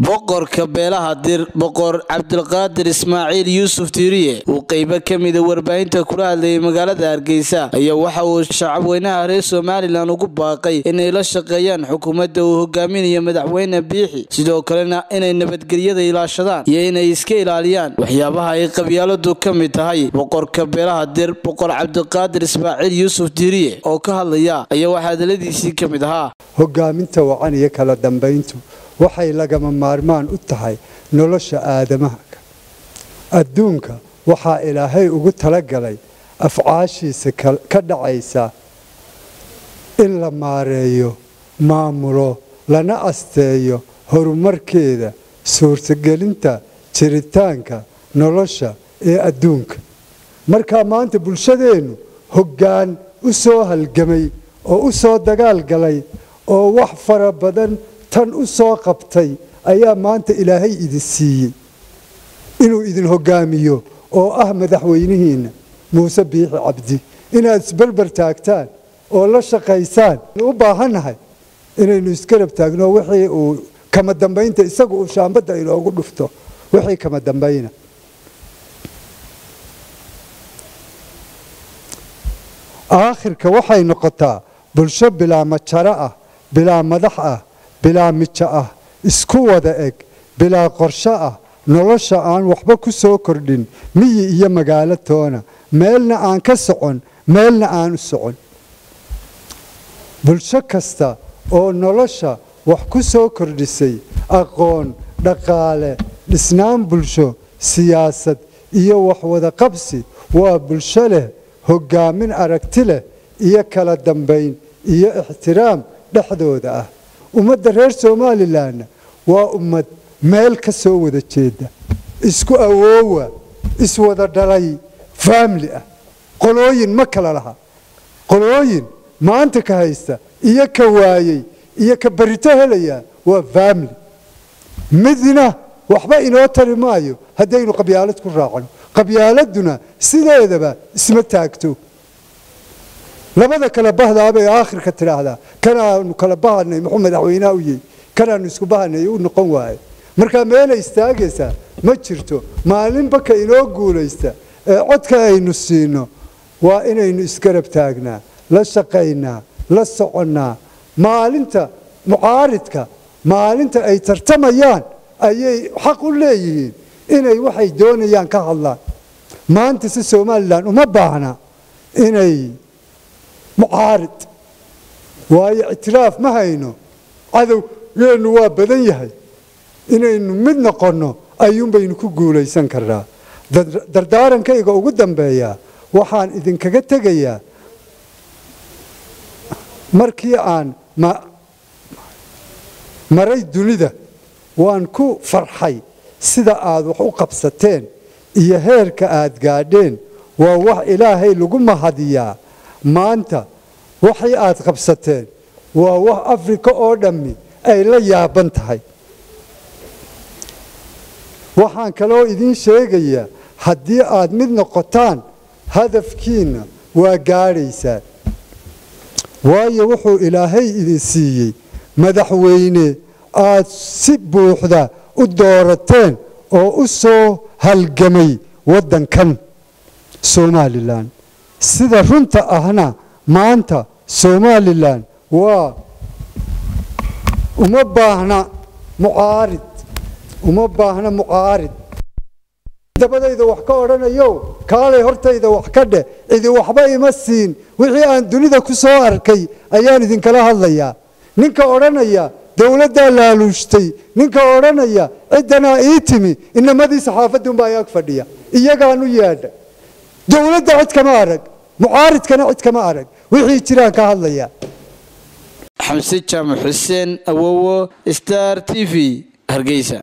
boqorka beelaha dir boqor cabdilqaadir ismaaciil yuusuf tiiriye uu qeybo ka mida warbaahinta kula hadlayay magaalada hargeysa ayaa waxa uu shacabweynaha reer somalilan ugu baaqay inay la shaqeeyaan xukuumadda uu hogaaminayo madaxweyne biixi sidoo kalena inay nabadgelyada ilaashadaan iyo inay iska ilaaliyaan waxyaabaha ay qabyaaladu ka mid tahay boqorka beelaha dir boqor cabdiqaadir ismaaciil yuusuf tiiriye oo ka hadlaya ayaa waxaa hadaladiisii ka mid ahaa hogaaminta wacan iyo kala dambayntu waxay lagama maarmaan u tahay nolosha aadamaha adduunka waxaa ilaahay ugu talagalay afcaashiisa ka dhacaysa in la maareeyo maamulo lana asteeyo horumarkeeda suurtagelinta jiritaanka nolosha ee adduunka markaa maanta bulshadeennu hoggaan u soo halgamay oo u soo dagaal galay oo wax fara badan tan u soo qabtay ayaa maanta ilaahay idin siiyey inuu idin hogaamiyo oo ah madaxweynihiinna muuse biixi cabdi inaad isberber taagtaan oo la shaqaysaan u baahannahay inaynu isgarab taagno wixii uu kama dambaynta isagu uu shaambadda inoogu dhufto wixii kama dambayna aakhirka waxay noqotaa bulsho bilaa majaro ah bilaa madax ah bilaa mijo ah isku wada eg bilaa qorsho ah nolosha aan waxba ku soo kordhin miyi iyo magaalo toona meelna aan ka socon meelna aan u socon bulsho kasta oo nolosha wax ku soo kordhisay aqoon dhaqaale dhisnaan bulsho siyaasad iyo waxwada qabsi waa bulsho leh hogaamin aragti leh iyo kala dambayn iyo ixtiraam dhexdooda ah ummadda reer somalilanna waa ummad meel ka soo wada jeeda isku awoowa iswada dhalay faamili ah qolooyin ma kala laha qolooyin maanta ka haysta iyo ka waayey iyo ka barito helaya waa faamili midna waxba inoo tari maayo haddaynu qabyaalad ku raacno qabyaaladuna sideedaba isma taagto labada kala bahdaabay aakhirka tidhaahdaa kanaanu kala bahanay muxuu madaxweynaha u yihi kanaanu isku bahanay u noqon waaye markaa meelay istaagaysaa ma jirto maalinba ka inoo guulaysta ee codka aynu siino waa inaynu isgarab taagnaa la shaqaynaa la soconnaa maalinta mucaaridka maalinta ay tartamayaan ayay xaq u leeyihiin inay waxay doonayaan ka hadlaan maanta si somalilan uma baahna inay mucaarid waayo ictiraaf ma hayno cadowgeennu waa badan yahay inaynu mid noqonno ayuunbaynu ku guulaysan karnaa dardaarankayga ugu dambeeyaa waxaan idinkaga tegayaa markii aan maray dunida waan ku farxay sida aad wax u qabsateen iyo heerka aad gaadheen waa wax ilaahay lagu mahadiyaa maanta waxay aad qabsateen waa wax afrika oo dhammi ay la yaaban tahay waxaan kaloo idiin sheegayaa haddii aad mid noqotaan hadafkiinna waa gaadhaysaan waayo wuxuu ilaahay idin siiyey madaxweyne aad si buuxda u doorateen oo u soo halgamay waddankan somalilan sida runta ahna maanta somalilan waa uma baahna mucaarid uma baahna mucaarid dabadayda wax ka odhanayo kaalay hortayda wax ka dheh cidi waxba ima siin wixii aan dunida ku soo arkay ayaan idinkala hadlayaa ninka odhanaya dowladdaa laaluushtay ninka odhanaya ciddanaa ii timi inamadii saxaafadunbaa ayaag fadhiya iyagaanu yeedha dowladda cid kama arag mucaaridkana cid kama arag wixii jiraan ka hadlaya xamse jaamac xuseen awowo star t v hargeysa